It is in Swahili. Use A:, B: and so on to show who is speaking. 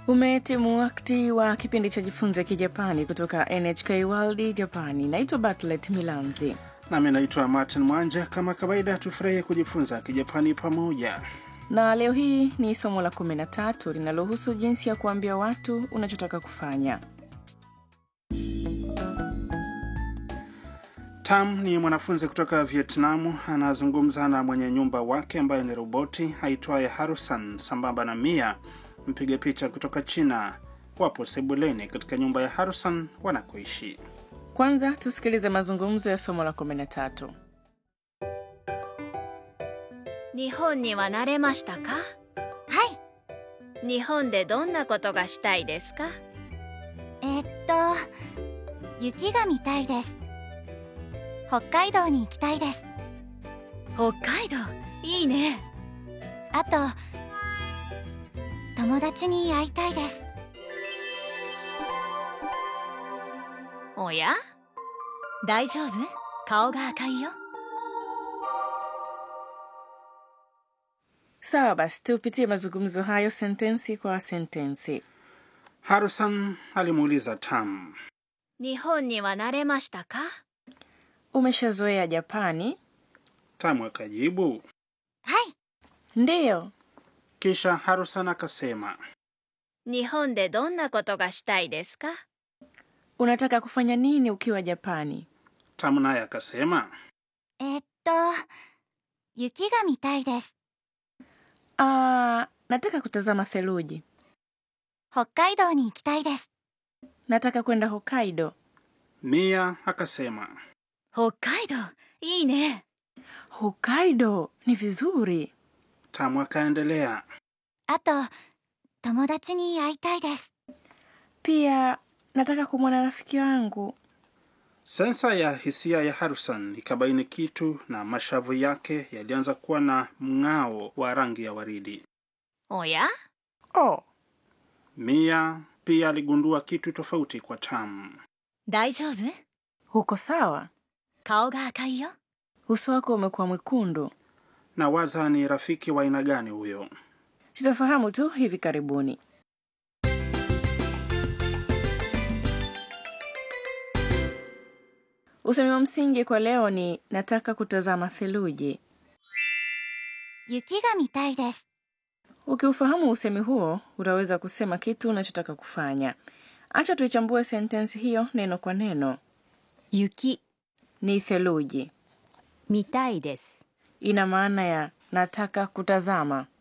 A: Umetimu wakati wa kipindi cha jifunze kijapani kutoka NHK World Japani. Naitwa Bartlet Milanzi.
B: Nami naitwa Martin Mwanja. Kama kawaida, tufurahie kujifunza kijapani pamoja.
A: Na leo hii ni somo la 13 linalohusu jinsi ya kuambia watu unachotaka kufanya.
B: Tam ni mwanafunzi kutoka Vietnamu, anazungumza na mwenye nyumba wake ambaye ni roboti aitwaye Harusan sambamba na Mia, mpiga picha kutoka China. Wapo sebuleni katika nyumba ya Harusan wanakoishi.
A: Kwanza tusikilize mazungumzo ya somo la 13.
C: 日本には慣れましたか
D: はい
C: 日本でどんなことがしたいですか
D: えーっと雪が見たいです北海道に行きたいです
C: 北海道いいね
D: あと友達に会いたいです
C: おや大丈夫顔が赤いよ
A: Sawa basi, tupitie mazungumzo hayo sentensi kwa sentensi.
B: Harusan alimuuliza Tam,
C: 日本には慣れましたか
A: Umeshazoea Japani?
B: Tam akajibu.
D: はい
A: Ndiyo.
B: Kisha Harusan akasema,
C: 日本でどんなことがしたいですか
A: Unataka kufanya nini ukiwa Japani?
B: Tam naye akasema,
D: えーっと雪が見たいです
A: Ah, nataka kutazama theluji.
D: 北海道に行きたいです
A: Nataka kwenda Hokkaido.
B: Mia akasema,
C: 北海道いいね
A: Hokkaido ni vizuri.
B: Tam akaendelea,
D: あと友達に会いたいです
A: Pia nataka kumwona rafiki wangu.
B: sensa ya hisia ya Harusan ikabaini kitu na mashavu yake yalianza kuwa na mng'ao wa rangi ya waridi.
C: おや
A: Oh,
B: Mia pia aligundua kitu tofauti kwa Tam.
C: 大丈夫
A: uko sawa?
C: 顔が赤いよ
A: Uso wako umekuwa mwekundu.
B: na waza ni rafiki wa aina gani huyo.
A: Tutafahamu tu hivi karibuni. Usemi wa msingi kwa leo ni nataka kutazama theluji.
D: 雪が見たいです
A: Ukiufahamu usemi huo, utaweza kusema kitu unachotaka kufanya. Acha tuichambue sentensi hiyo neno kwa neno.
C: 雪
A: Ni theluji,
C: 見たいです
A: ina maana ya nataka kutazama.